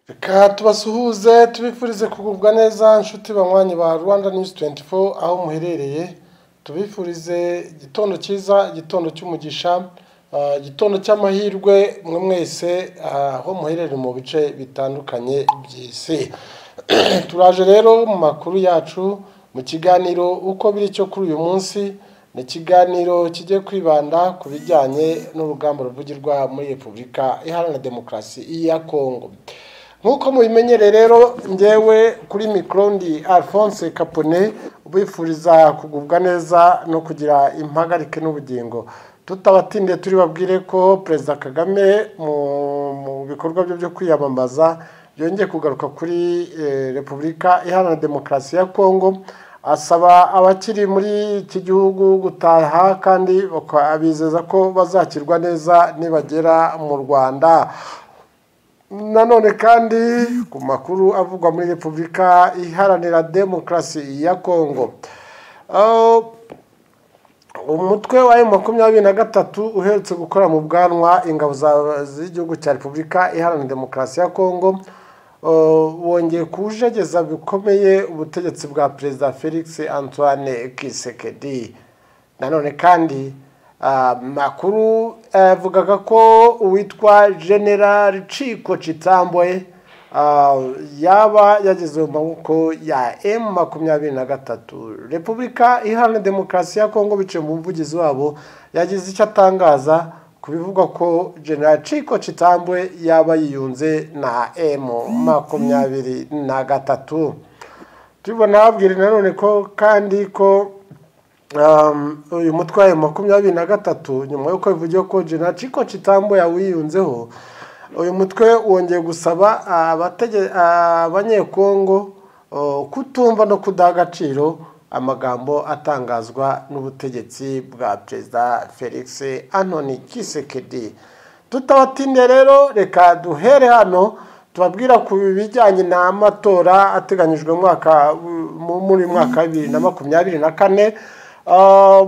reka tubasuhuze tubifurize kugubwa neza nshuti banywanyi ba rwanda news 24 aho muherereye tubifurize igitondo cyiza igitondo cy'umugisha ah, igitondo cy'amahirwe mwe mwese ah, aho muherereye mu bice bitandukanye by'isi turaje rero mu makuru yacu mu kiganiro uko biri cyo kuri uyu munsi ni ikiganiro kigiye kwibanda ku bijyanye n'urugamba ruvugirwa muri repubulika iharanira demokarasi ya kongo nk'uko mubimenyere rero njyewe kuri mikoro ndi alphonse capone ubifuriza kugubwa neza no kugira impagarike n'ubugingo tutabatindiye turi babwire ko perezida kagame mu mu bikorwa bye byo kwiyamamaza byongeye kugaruka kuri eh, repubulika iharanira demokarasi ya kongo asaba abakiri muri iki gihugu gutaha kandi bakabizeza ko bazakirwa neza nibagera mu rwanda nanone kandi ku makuru avugwa muri repubulika iharanira demokarasi ya kongo Ah, umutwe wa emu makumyabiri na gatatu uherutse gukora mu bwanwa ingabo za- z'igihugu cya repubulika iharanira demokarasi ya kongo uh, wongeye kuwujegeza bikomeye ubutegetsi bwa perezida felix antoine kisekedi nanone kandi ah, makuru yavugaga ko uwitwa general ciko citambwe ah, yaba yageze mu maboko ya m makumyabiri na gatatu repubulika iharanira demokarasi ya kongo biciye mu muvugizi wabo yagize icyo atangaza ku bivugwa ko general ciko citambwe yaba yiyunze na m makumyabiri na gatatu tubibona babwira nanone ko kandi ko um, uyu mutwe wa makumyabiri na gatatu nyuma y'uko bivugiwe ko Gen Chiko Chitambo yawiyunzeho uyu mutwe wongeye gusaba abatege- abanyekongo uh, kutumva no kudaha agaciro amagambo atangazwa n'ubutegetsi bwa perezida felix anthony kisekedi tutabatinde rero reka duhere hano tubabwira ku bijyanye n'amatora ateganyijwe mu mwaka mu- muri uyu mwaka wa bibiri na makumyabiri na kane Ah,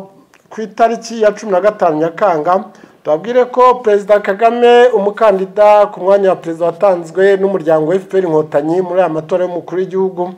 ku itariki ya cumi na gatanu nyakanga tubabwire ko perezida kagame umukandida ku mwanya wa perezida watanzwe n'umuryango fpr inkotanyi muri aya matora y'umukuru w'igihugu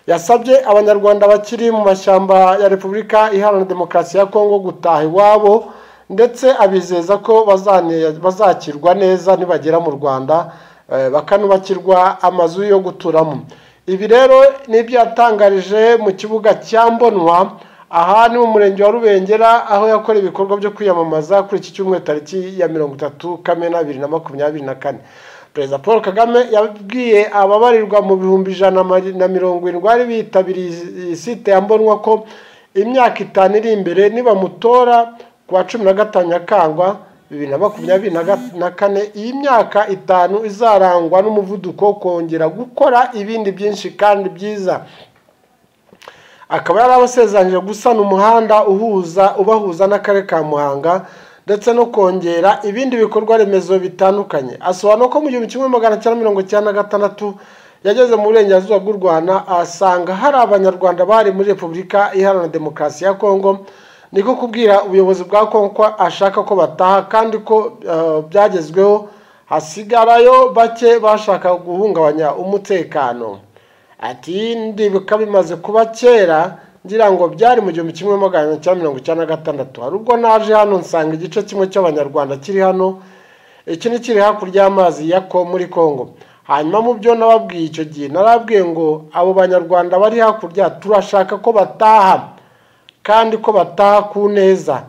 yasabye abanyarwanda bakiri mu mashyamba ya repubulika iharanira demokarasi ya kongo gutaha iwabo ndetse abizeza ko bazane- bazakirwa neza nibagera mu rwanda eh, bakanubakirwa amazu yo guturamo ibi rero ni ibyo yatangarije mu kibuga cya mbonwa aha ni mu murenge wa rubengera aho yakora ibikorwa byo kwiyamamaza kuri iki cyumweru tariki ya mirongo itatu kamena bibiri na makumyabiri na kane perezida paul kagame yabwiye ababarirwa mu bihumbi ijana na mirongo irindwi bari bitabiriye iyi site ya mbonwa ko imyaka itanu iri imbere nibamutora ku wa cumi na gatanu nyakangwa bibiri na makumyabiri na ga- na kane iyi myaka itanu izarangwa n'umuvuduko wo kongera gukora ibindi byinshi kandi byiza akaba yari abasezeranyije gusana umuhanda uhuza ubahuza n'akarere ka muhanga ndetse no kongera ibindi bikorwa remezo bitandukanye asobanura ko mu gihumbi kimwe magana cyenda mirongo icyenda na gatandatu yageze mu burengerazuba bw'u rwanda asanga hari abanyarwanda bari muri repubulika iharanira demokarasi ya kongo niko kubwira ubuyobozi bwa kongo ko ashaka ko bataha kandi ko eh, byagezweho hasigarayo bake bashaka guhungabanya umutekano ati ndibuka bimaze kuba kera ngira ngo byari mu gihumbi kimwe magana cyenda mirongo icyenda na gatandatu hari ubwo naje hano nsanga igice kimwe cy'abanyarwanda kiri hano ikindi kiri hakurya y'amazi ya ko muri congo hanyuma mu byo nababwiye icyo gihe narabwiye ngo abo banyarwanda bari hakurya turashaka ko bataha kandi ko bataha ku neza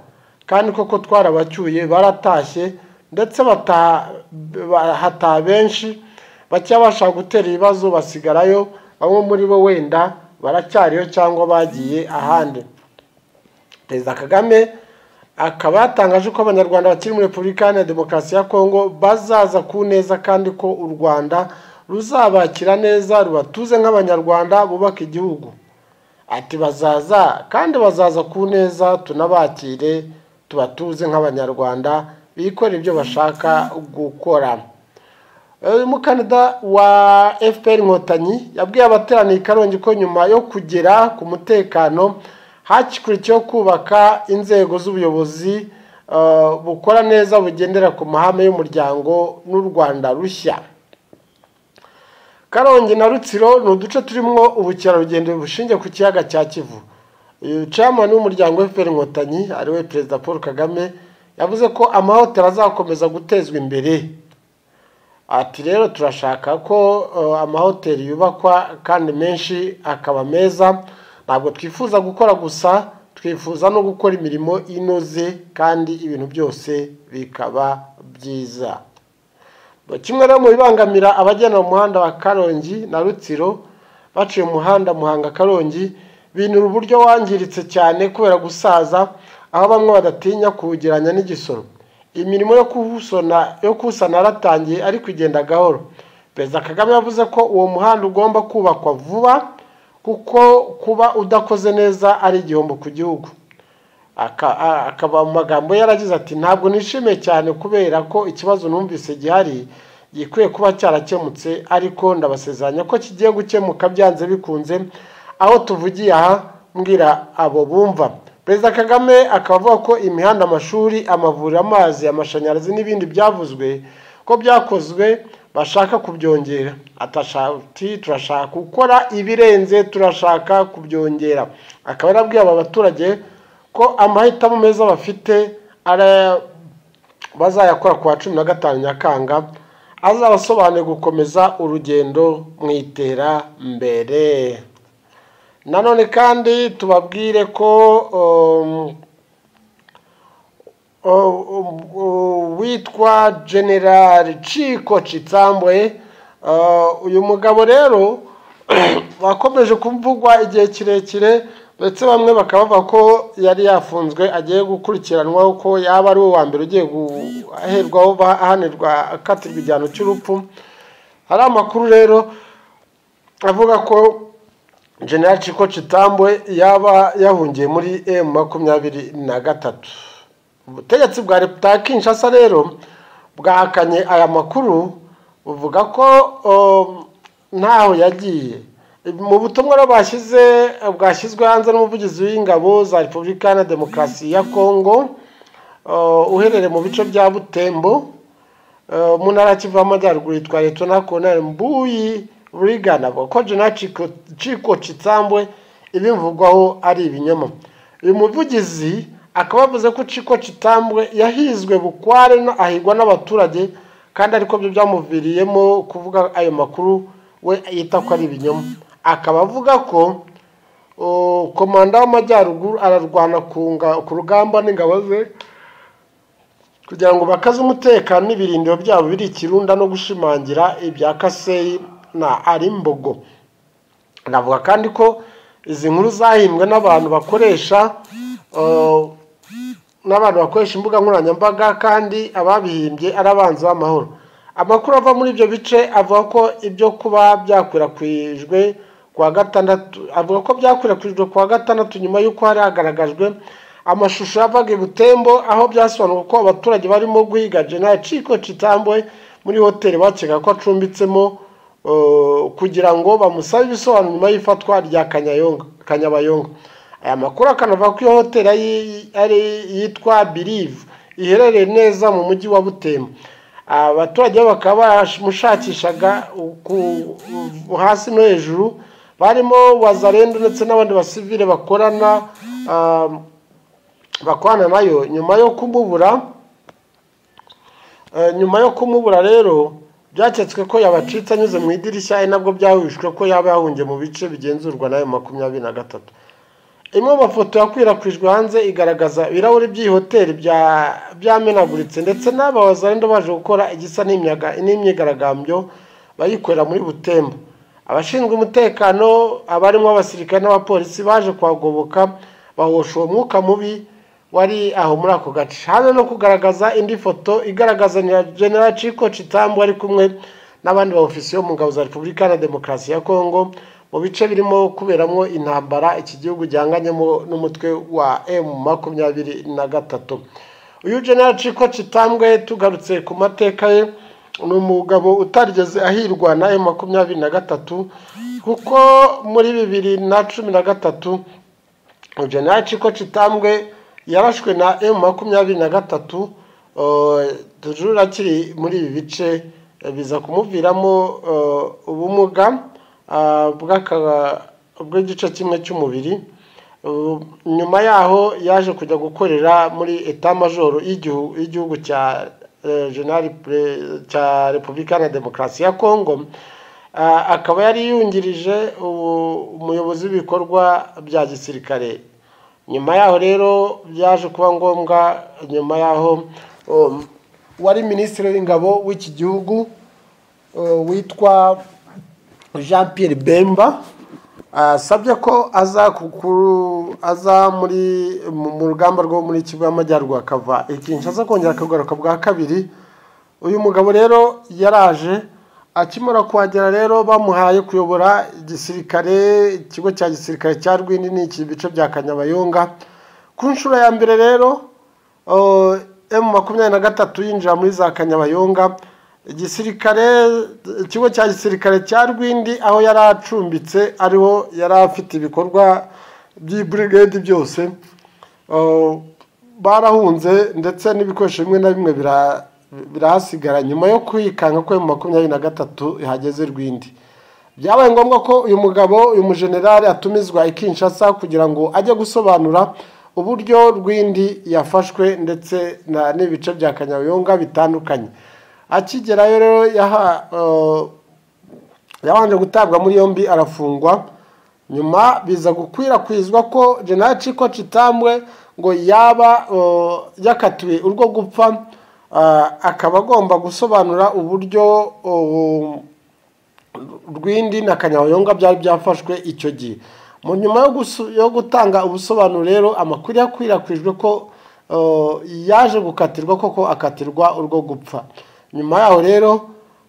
kandi koko twarabacyuye baratashye ndetse bataha ba- hataha benshi bake bashaka gutera ibibazo basigarayo bamwe muri bo wenda baracyariyo cyangwa bagiye ahandi perezida kagame akaba yatangaje ko abanyarwanda bakiri muri repubulika iharanira demokarasi ya kongo bazaza ku neza kandi ko u rwanda ruzabakira neza rubatuze nk'abanyarwanda bubaka igihugu ati bazaza kandi bazaza ku neza tunabakire tubatuze nk'abanyarwanda bikorera ibyo bashaka gukora uyu mukandida wa fpr inkotanyi yabwiye abateraniye i karongi ko nyuma yo kugera ku mutekano hakikurikiyeho kubaka inzego z'ubuyobozi eh, bukora neza bugendera ku mahame y'umuryango n'u rwanda rushya karongi na rutsiro ni uduce turimo ubukerarugendo bushingiye ku kiyaga cya kivu uyu camani w'umuryango fpr inkotanyi ari we perezida paul kagame yavuze ko amahoteli azakomeza gutezwa imbere ati rero turashaka ko uh, amahoteli yubakwa kandi menshi akaba meza ntabwo twifuza gukora gusa twifuza no gukora imirimo inoze kandi ibintu byose bikaba byiza kimwe no mu bibangamira abagenda mu muhanda wa karongi na rutsiro baciye umuhanda muhanga karongi binura uburyo wangiritse cyane kubera gusaza aho bamwe badatinya kuwugiranya n'igisoro imirimo yo kuwusana yo kuwusana yaratangiye ariko igenda gahoro perezida kagame yavuze ko uwo muhanda ugomba kubakwa vuba kuko kuba udakoze neza ari igihombo ku gihugu akaba mu magambo yaragize ati ntabwo nishimiye cyane kubera ko ikibazo numvise gihari gikwiye kuba cyarakemutse ariko ndabasezeranya ko kigiye gukemuka byanze bikunze aho tuvugiye aha mbwira abo bumva perezida kagame akaba avuga ko imihanda amashuri amavuriro amazi amashanyarazi n'ibindi byavuzwe ko byakozwe bashaka kubyongera atashati turashaka gukora ibirenze turashaka kubyongera akaba yarabwiye aba baturage ko amahitamo meza bafite bazayakora ku wa cumi na gatanu nyakanga azabasobanuriye gukomeza urugendo mu iterambere nanone kandi tubabwire ko witwa general ciko citsambwe uyu mugabo rero wakomeje kuvugwa igihe kirekire ndetse bamwe bakaba bavuga ko yari yafunzwe agiye gukurikiranwaho ko yaba ari uwa mbere ugiye guherwaho ahanirwa akatirwa igihano cy'urupfu hari amakuru rero avuga ko general ciko citambwe yaba yahungiye muri emu makumyabiri na gatatu ubutegetsi bwa leta ya kinshasa rero bwahakanye aya makuru buvuga ko ntaho yagiye mu butumwa bashyize bwashyizwe hanze n'umuvugizi w'ingabo za repubulika iharanira demokarasi ya kongo uherereye mu bice bya butembo mu ntara ya kivu y'amajyaruguru yitwa leta na konari mbuyi burigana avuga ko jena ciko citsambwe ibimvugwaho ari ibinyoma uyu muvugizi akaba yavuze ko ciko kitambwe yahizwe bukware ahigwa n'abaturage kandi ariko byo byamuviriyemo kuvuga ayo makuru we yita ko ari ibinyoma akaba avuga ko komanda w'amajyaruguru ararwana ku rugamba n'ingabo ze kugira ngo bakaze umutekano n'ibirindiro byabo biri ikirunda no gushimangira ibya kaseyi na arimbogo anavuga kandi ko izi nkuru zahimbwe n'abantu bakoresha n'abantu bakoresha imbuga nkoranyambaga kandi ababihimbye ari abanzi b'amahoro amakuru ava muri ibyo bice avuga ko ibyo kuba byakwirakwijwe kuwa gatandatu avuga ko byakwirakwijwe kuwa gatandatu nyuma y'uko hari hagaragajwe amashusho yavaga i butembo aho byasobanurwa ko abaturage barimo guhiga jenali ciko citambwe muri hoteli bakeka ko acumbitsemo kugira ngo bamusabe ibisobanuro nyuma y'ifatwa rya kanyabayonga aya makuru akanavuga ko iyo hoteli ari yitwa birive iherereye neza mu mujyi wa butembo abaturage bakaba baramushakishaga hasi no hejuru barimo wazarendo ndetse n'abandi basivire bakorana bakorana nayo nyuma yo kumubura nyuma yo kumubura rero byaketswe ko yabacitse anyuze mu idirishya ari nabwo byahujwe ko yaba yahungiye mu bice bigenzurwa nayo makumyabiri na gatatu imwe mu mafoto yakwirakwijwe hanze igaragaza ibirahuri by'iyi hoteli byamenaguritse ndetse n'abazarenda baje gukora igisa n'imyigaragambyo bayikorera muri butembo abashinzwe umutekano abarimo abasirikare n'abapolisi baje kuhagoboka bahosha uwo mwuka mubi wari aho muri ako gace hanze no kugaragaza indi foto igaragaza na general ciko citambu ari kumwe n'abandi ba ofisiyo mu ngabo za repubulika iharanira demokarasi ya kongo mu bice birimo kuberamo intambara iki gihugu gihanganyemo n'umutwe wa emu makumyabiri na gatatu uyu general ciko citambwe tugarutse ku mateka ye ni umugabo utarigeze ahirwa na emu makumyabiri na gatatu kuko muri bibiri na cumi na gatatu general ciko citambwe yarashwe na emu makumyabiri na gatatu tujuru akiri muri ibi bice eh, biza kumuviramo eh, ubumuga ah, bw'aka- bw'igice kimwe cy'umubiri Uh, nyuma yaho yaje kujya gukorera muri eta majoro y'igihu- y'igihugu cya eh, General Pre- cya repubulika na demokarasi ya kongo Ah, akaba yari yungirije ubu- umuyobozi w'ibikorwa bya gisirikare nyuma yaho rero byaje kuba ngombwa nyuma yaho um, wari minisitiri w'ingabo w'iki gihugu uh, witwa jean pierre bemba asabye ko aza kukuru aza muri mu mu rugamba rwo muri kivu y'amajyaruguru akava i kinshasa kongera akagaruka bwa kabiri uyu mugabo rero yaraje akimara kuhagera rero bamuhaye kuyobora igisirikare ikigo cya gisirikare cya rwinini iki bice bya kanyabayonga ku nshuro ya mbere rero emu makumyabiri na gatatu yinjira muri za kanyabayonga igisirikare ikigo cya gisirikare cya rwindi aho yari acumbitse ariho yari afite ibikorwa by'iburigade byose Uh, barahunze ndetse n'ibikoresho bimwe na bimwe bira- birahasigara nyuma yo kwikanga kwe mu makumyabiri na gatatu ihageze rwindi byabaye ngombwa ko uyu mugabo uyu mujenerali atumizwa i kinshasa kugira ngo ajye gusobanura uburyo rwindi yafashwe ndetse na- n'ibice bya kanyabayonga bitandukanye akigerayo rero yaha uh, yabanje gutabwa muri yombi arafungwa nyuma biza gukwirakwizwa ko general ciko citambwe ngo yaba uh, yakatiwe urwo gupfa uh, akaba agomba gusobanura uburyo uh, rwindi na kanyabayonga byari byafashwe icyo gihe mu nyuma yo gusu- yo gutanga ubusobanuro rero amakuru yakwirakwijwe ko uh, yaje gukatirwa koko akatirwa urwo gupfa nyuma yaho rero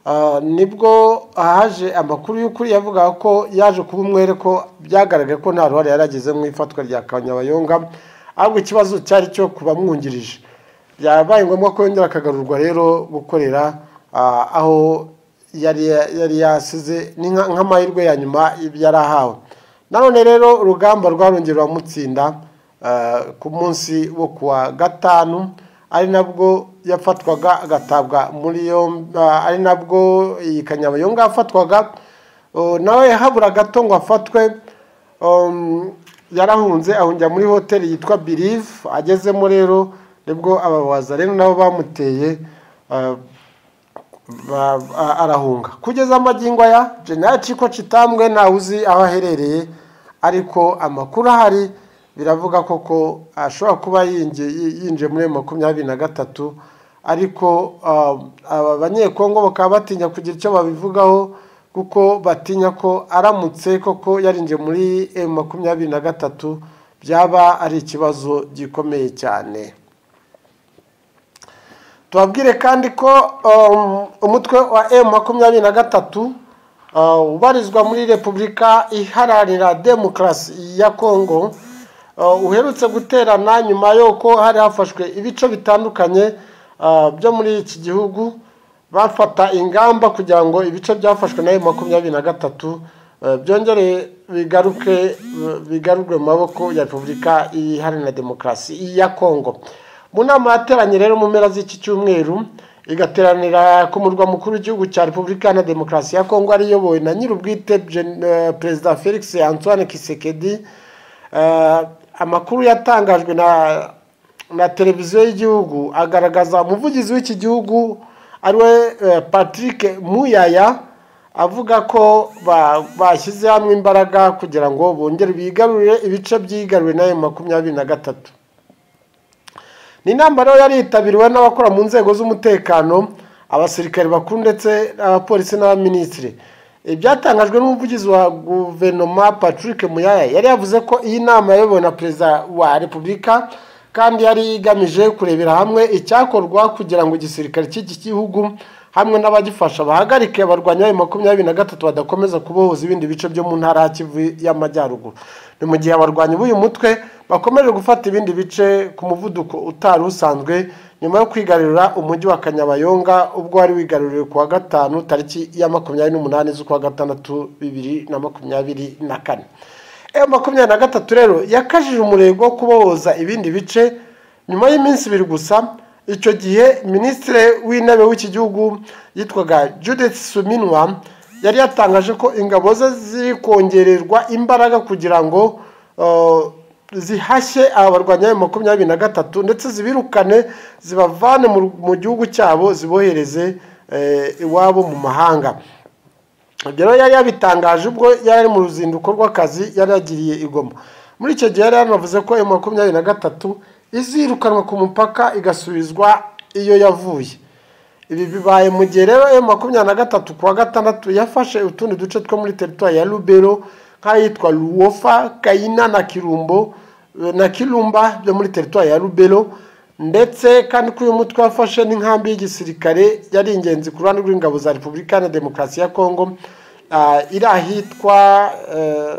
uh, nibwo haje amakuru y'ukuri yavuga ko yaje kuba umwere ko byagaragaye ko nta ruhare yari agize mu ifatwa rya kanyabayonga ahubwo ikibazo cyari cyo kubamwungirije byabaye ngombwa ko yongera akagarurwa rero gukorera ah, aho yari yari yasize ni nka- nk'amahirwe ya nyuma yari ahawe nanone rero urugamba rwarongeye ruramutsinda eh, ku munsi wo kuwa gatanu ari nabwo yafatwaga agatabwa muri yombi ah, ari nabwo iyi kanyabayonga yafatwaga Oh, nawe habura gato ngo afatwe um, yarahunze ahungira muri hoteli yitwa believe agezemo rero nibwo ababaza rero nabo bamuteye ah, ba- a- arahunga kugeza amagingo aya general ciko citambwe ntawe uzi aho aherereye ariko amakuru ahari biravuga koko ashobora kuba yinjiye yinjiye muri makumyabiri na gatatu ariko ah, aba banyekongo bakaba batinya kugira icyo babivugaho kuko batinya ko aramutse koko yarinjiye muri M makumyabiri na gatatu byaba ari ikibazo gikomeye cyane tubabwire kandi ko um, umutwe wa m makumyabiri na gatatu uh, ubarizwa muri repubulika iharanira demokarasi ya kongo uh, uherutse guterana nyuma y'uko hari hafashwe ibice bitandukanye uh, byo muri iki gihugu bafata ingamba kugira ngo ibice byafashwe na m makumyabiri na gatatu uh, byongere bigaruke bigarurwe mu maboko ya repubulika iharanira demokarasi ya kongo mu nama yateranye rero mu mpera z'iki cyumweru igateranira ku murwa mukuru w'igihugu cya repubulika na demokarasi ya kongo ari iyobowe na nyir'ubwite Gen- eh, perezida felix antoine kisekedi Eh, amakuru yatangajwe na na televiziyo y'igihugu agaragaza umuvugizi w'iki gihugu ariwe eh, patrick muyaya avuga ko ba- bashyize hamwe imbaraga kugira ngo bongere bigarurire ibice byigaruriwe na M makumyabiri na gatatu ni inama rero yari yitabiriwe n'abakora mu nzego z'umutekano abasirikare bakuru ndetse abapolisi n'abaminisitiri ibyatangajwe n'umuvugizi wa guverinoma patrick muyaya yari yavuze ko iyi nama yayobowe na perezida wa repubulika kandi yari igamije kurebera hamwe icyakorwa kugira ngo igisirikare cy'iki gihugu hamwe n'abagifasha bahagarike abarwanyi b'ayo makumyabiri na gatatu badakomeza kubohoza ibindi bice byo mu ntara ya kivu y'amajyaruguru ni mu gihe abarwanyi b'uyu mutwe bakomeje gufata ibindi bice ku muvuduko utari usanzwe nyuma yo kwigarurira umujyi wa kanyabayonga ubwo wari wigaruriwe ku wa gatanu tariki ya makumyabiri n'umunani z'ukwa gatandatu bibiri na makumyabiri na kane M makumyabiri na gatatu rero yakajije umurego wo kubohoza ibindi bice nyuma y'iminsi ibiri gusa icyo gihe minisitiri w'intebe w'iki gihugu yitwaga judith suminwa yari yatangaje ko ingabo ze ziri kongererwa imbaraga kugira ngo uh, zihashye aba barwanya makumyabiri na gatatu ndetse zibirukane zibavane mu- mu gihugu cyabo zibohereze eh, iwabo mu mahanga ibyo rero yari yabitangaje ubwo yari ari mu ruzinduko rw'akazi yari yagiriye i Goma muri icyo gihe yari yanavuze ko ayo makumyabiri na gatatu izirukanwa ku mupaka igasubizwa iyo yavuye ibi bibaye mu gihe rero ayo makumyabiri na gatatu ku wa gatandatu yafashe utundi duce two muri teritwari ya rubero nk'ayitwa ruwofa kayina na kirumbo na kirumba byo muri teritwari ya rubero ndetse kandi ko uyu mutwe wafashe n'inkambi y'igisirikare yari ingenzi ku ruhande rw'ingabo za repubulika na demokarasi ya kongo ah, iri ahitwa eh,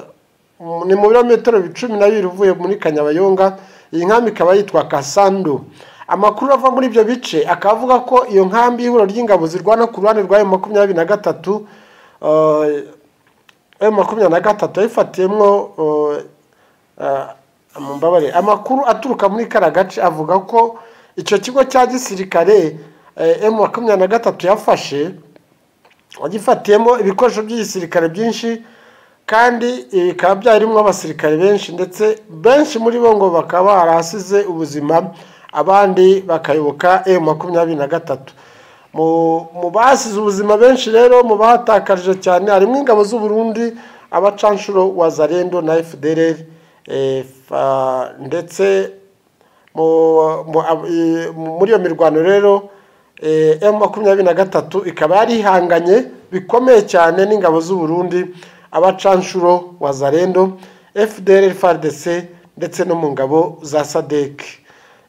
mu- ni mu birometero cumi na bibiri uvuye muri kanyabayonga iyi nkambi ikaba yitwa kasando amakuru ava muri ibyo bice akaba avuga ko iyo nkambi y'ihuriro ry'ingabo zirwana ku ruhande rwayo makumyabiri na gatatu eh, ayo makumyabiri na gatatu yayifatiyemo eh, eh, mumbabarire amakuru aturuka muri kariya gace avuga ko icyo kigo cya gisirikare eh, emu makumyabiri na gatatu yafashe wagifatiyemo ibikoresho by'igisirikare byinshi kandi bikaba byarimo abasirikare benshi ndetse benshi muri bo ngo bakaba barahasize ubuzima abandi bakayoboka emu makumyabiri na gatatu mu- mu basize ubuzima benshi rero mu bahatakarije cyane harimo ingabo z'u Burundi abacanshuro wa zarendo na fdr eh, fa- ndetse mu- mu- ab- i- mu- muri iyo mirwano rero emu makumyabiri na gatatu ikaba yari ihanganye bikomeye cyane n'ingabo z'u Burundi abacanshuro wa zarendo fdr fardc ndetse no mu ngabo za sadek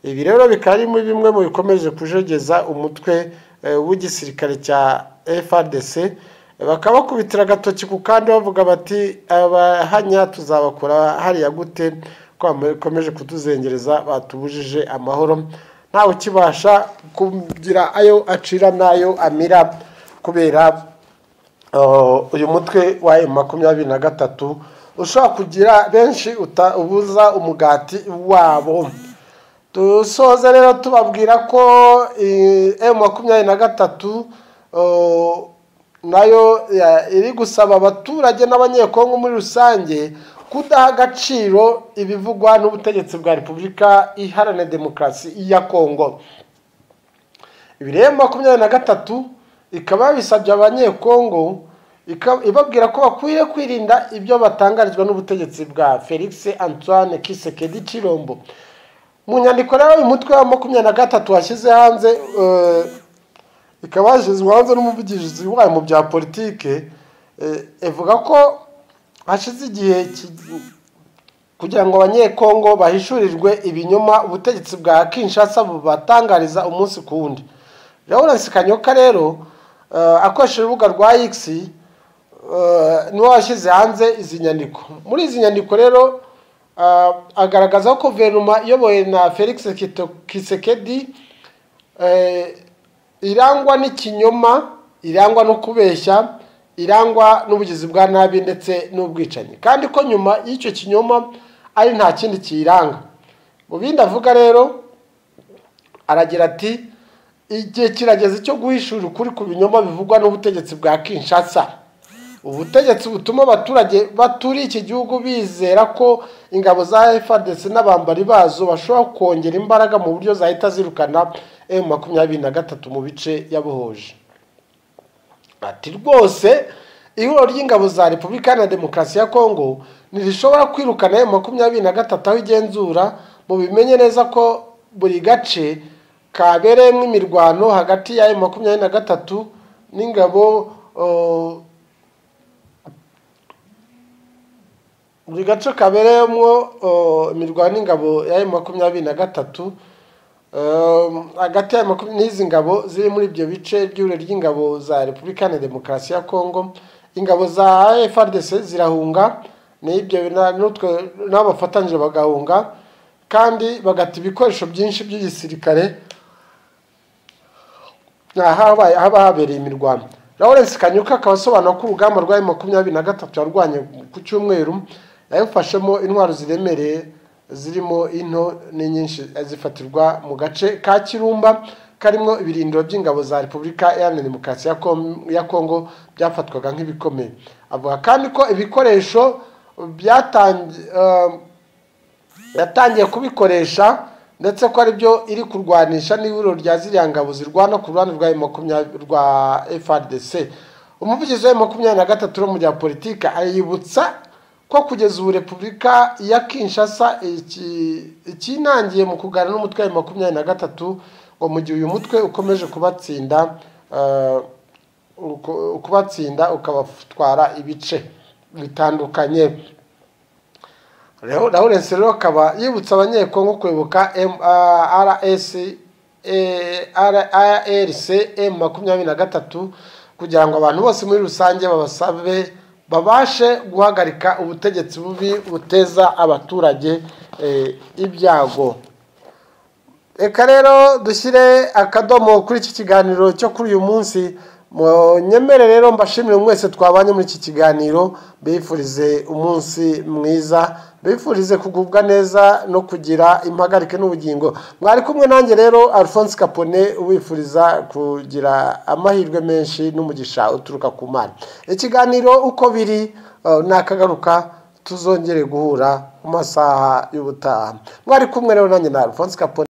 ibi rero bikaba ari muri bimwe mu bikomeje kujegeza umutwe eh, w'igisirikare cya frdc bakaba bakubitira agatoki ku kandi bavuga bati abahanya tuzabakora hariya gute ko bakomeje kutuzengereza batubujije amahoro ntawe ukibasha kugira ayo acira n'ayo amira kubera Uh, uyu mutwe wa emu makumyabiri na gatatu ushobora kugira benshi uta- ubuza umugati wabo dusoze rero tubabwira ko emu makumyabiri na gatatu uh, nayo ya- iri gusaba abaturage n'abanyekongo muri rusange kudaha agaciro ibivugwa n'ubutegetsi bwa repubulika iharanira demokarasi ya kongo ibireba makumyabiri na gatatu ikaba yabisabye abanyekongo ika- ibabwira ko bakwiye kwirinda ibyo batangarizwa n'ubutegetsi bwa felix antoine kisekedi cirombo mu nyandiko rero uyu mutwe wa makumyabiri na gatatu washyize hanze eh, ikaba yashyizwe hanze n'umuvugizi wayo mu bya politike eh, ivuga ko hashize igihe ki- kugira ngo abanyekongo bahishurirwe ibinyoma ubutegetsi bwa kinshasa bubatangariza umunsi ku wundi lawrence kanyoka rero eh, akoresheje urubuga rwa x eh, niwe washyize hanze izi nyandiko muri izi nyandiko rero ah, agaragaza ko guverinoma iyobowe na felix Kito- kisekedi eh, irangwa n'ikinyoma irangwa no kubeshya irangwa n'ubugizi bwa nabi ndetse n'ubwicanyi kandi ko nyuma y'icyo kinyoma ari nta kindi kiyiranga mu bindi avuga rero aragira ati igihe kirageze cyo guhishura ukuri ku binyoma bivugwa n'ubutegetsi bwa kinshasa ubutegetsi butuma abaturage baturiye iki gihugu bizera ko ingabo za frdc n'abambari bazo bashobora kongera imbaraga mu buryo zahita zirukana m makumyabiri na gatatu mu bice yabohoje ati rwose ihuriro ry'ingabo za repubulika na demokarasi ya kongo ntirishobora kwirukana ayo makumyabiri na gatatu aho igenzura mu bimenye neza ko buri gace kabereyemo imirwano hagati y'ayo makumyabiri na gatatu n'ingabo uh, buri gace kabereyemo uh, imirwano n'ingabo y'ayo makumyabiri na gatatu Um, hagati ya makumya- n'izi ngabo ziri muri ibyo bice by'ihuriro ry'ingabo za repubulika na demokarasi ya kongo ingabo za frdc zirahunga n'ibyo na- n'utwe- n'abo bafatanyije bagahunga kandi bagata ibikoresho byinshi by'igisirikare ahabaye haba habereye imirwano lawrence kanyuka akaba asobanura ko urugamba rwa makumyabiri na gatatu yarwanye ku cyumweru yawufashemo intwaro ziremereye zirimo into ni nyinshi zifatirwa mu gace ka kirumba karimo ibirindiro by'ingabo za repubulika iharanira demokarasi ya kongo byafatwaga nk'ibikomeye avuga kandi ko ibikoresho yatangiye kubikoresha ndetse ko aribyo iri kurwanisha n'ihuriro rya ziriya ngabo zirwana ku ruhande rwa rwa frdc umuvugizi wa makumyabiri na gatatu n'umujyi wa politiki ayibutsa ko kugeza ubu repubulika ya kinshasa ikinangiye mu kuganira n'umutwe wa makumyabiri na gatatu ngo mu gihe uyu mutwe ukomeje kubatsinda kubatsinda ukabatwara ibice bitandukanye lawurence rero akaba yibutsa abanyekongo kuyoboka rcm makumyabiri na gatatu kugira ngo abantu bose muri rusange babasabe babashe guhagarika ubutegetsi bubi buteza abaturage ibyago reka rero dushyire akadomo kuri iki kiganiro cyo kuri uyu munsi nyemere rero mbashimire mwese twabanye muri iki kiganiro bifurize umunsi mwiza bifurize kugubwa neza no kugira impagarike n'ubugingo mwari kumwe nanjye rero alphonse capone wifuriza kugira amahirwe menshi n'umugisha uturuka ku mana ikiganiro uko biri nakagaruka tuzongere guhura mu masaha y'ubutaha mwari kumwe rero nanjye na alphonse capone